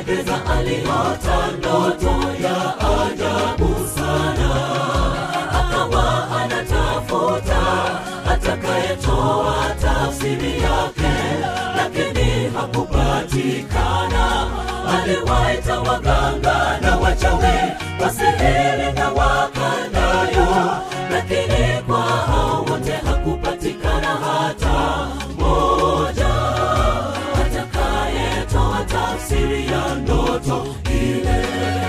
Nebukadreza aliota ndoto ya ajabu sana, akawa anatafuta atakayetoa tafsiri yake, lakini hakupatikana. Aliwaita waganga na wachawi, wasihiri na wakandayo, lakini kwa hao wote hakupatikana hata moja atakayetoa tafsiri ya ndoto ile.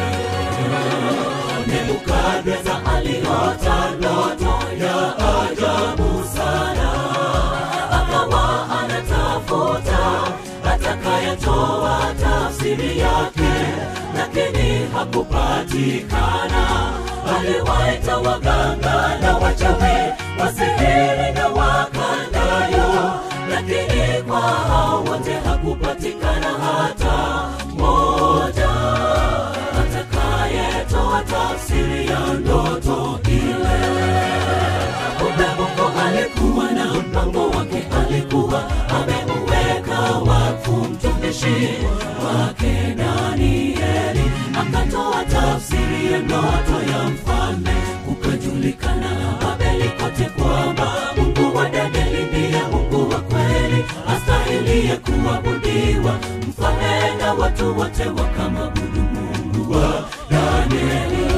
Nebukadreza aliota ndoto ya ajabu sana, akawa anatafuta atakayetoa tafsiri yake, lakini hakupatikana. Aliwaita waganga na wachawi, wasihiri na wakandayo, lakini kwa hao wote hakupatikana hata moja atakayetoa tafsiri ya ndoto ile. Kumbe Mungu alikuwa na mpango wake, alikuwa ameuweka wakfu mtumishi wake Danieli, akatoa tafsiri ya ndoto ya mfalme, kukajulikana Babeli kote kwamba Mungu wa Danieli ndiye Mungu wa kweli, astahilie kuabudiwa. Mfalme na watu wote wakamwabudu Mungu wa Danieli.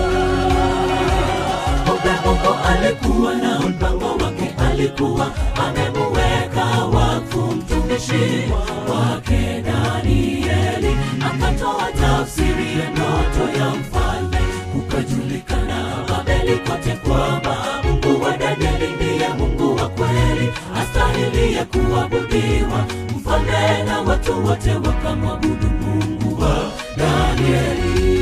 Kumbe Mungu alikuwa na mpango wake, alikuwa amemuweka wakfu mtumishi wake Danieli, akatoa tafsiri ya ndoto ya mfalme, kukajulikana Babeli kote kwamba Mungu wa Danieli ndiye Mungu wa kweli, astahilie kuabudiwa. Mfalme na watu wote wakamwabudu Mungu wa Danieli.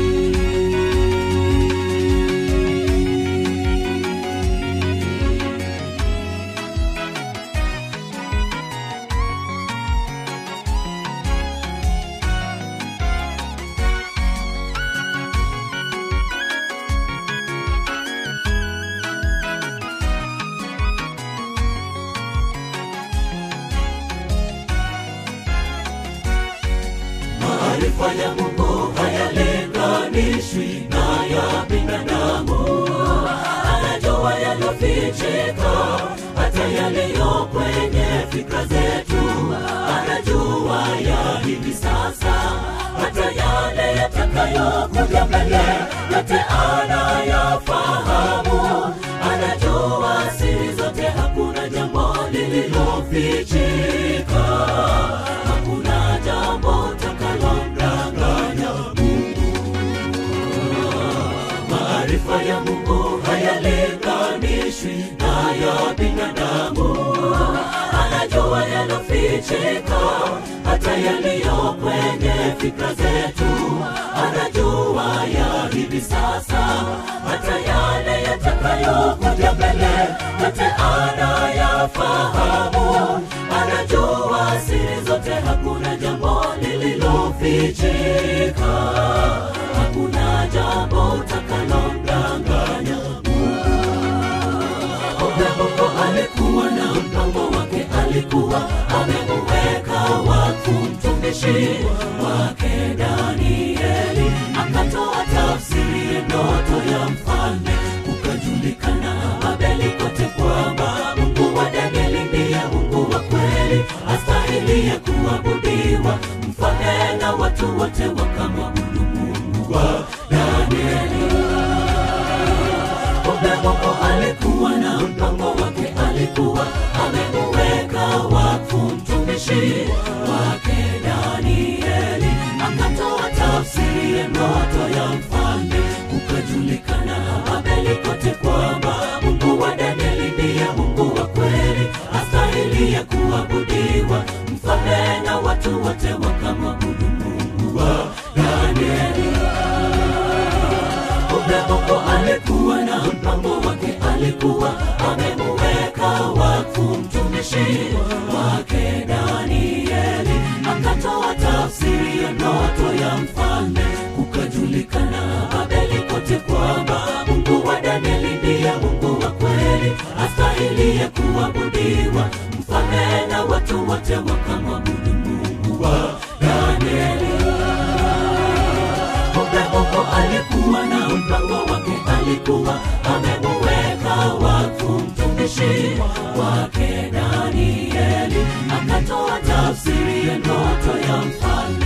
Maarifa ya Mungu hayalinganishwi na ya binadamu. Anajua yaliyofichika, hata yaliyo kwenye fikra zetu. Anajua ya hivi sasa, hata yale yatakayokuja mbele, yote anayafahamu. Anajua siri zote, hakuna jambo lililofichika. Hakuna jambo takalomdanganya Mungu. Maarifa ya Mungu hayalinganishwi na ya binadamu. Anajua yalofichika, hata yaliyo kwenye fikra zetu. Anajua ya hivi sasa, hata yale yatakayokuja mbele, yote anayafahamu. Anajua siri zote, hakuna jambo lililofichika. Hakuna jambo takalomdanganya Kumbe Mungu alikuwa na mpango wake, alikuwa amemuweka wakfu mtumishi wake Danieli, akatoa tafsiri ya ndoto ya mfalme, kukajulikana Babeli kote kwamba Mungu wa Danieli ndiye Mungu wa kweli, astahilie kuabudiwa. Mfalme na watu wote wakamwabudu Mungu wa Danieli. Kumbe Mungu alikuwa na mpango wake, alikuwa amemuweka wakfu mtumishi wake Danieli, akatoa tafsiri ya ndoto ya mfalme, kukajulikana Babeli kote kwamba Mungu wa Danieli ndiye Mungu wa kweli, astahilie kuabudiwa. Mfalme na watu wote wakamwabudu Mungu wa Danieli. Kumbe Mungu alikuwa na mpango wake, alikuwa amemuweka wakfu mtumishi wake Danieli, akatoa tafsiri ya ndoto ya mfalme, kukajulikana Babeli kote kwamba Mungu wa Danieli ndiye Mungu wa kweli, astahilie kuabudiwa. Mfalme na watu wote wakamwabudu Mungu wa Danieli. alikuwa amemuweka wakfu mtumishi wake Danieli, akatoa tafsiri ya ndoto ya mfalme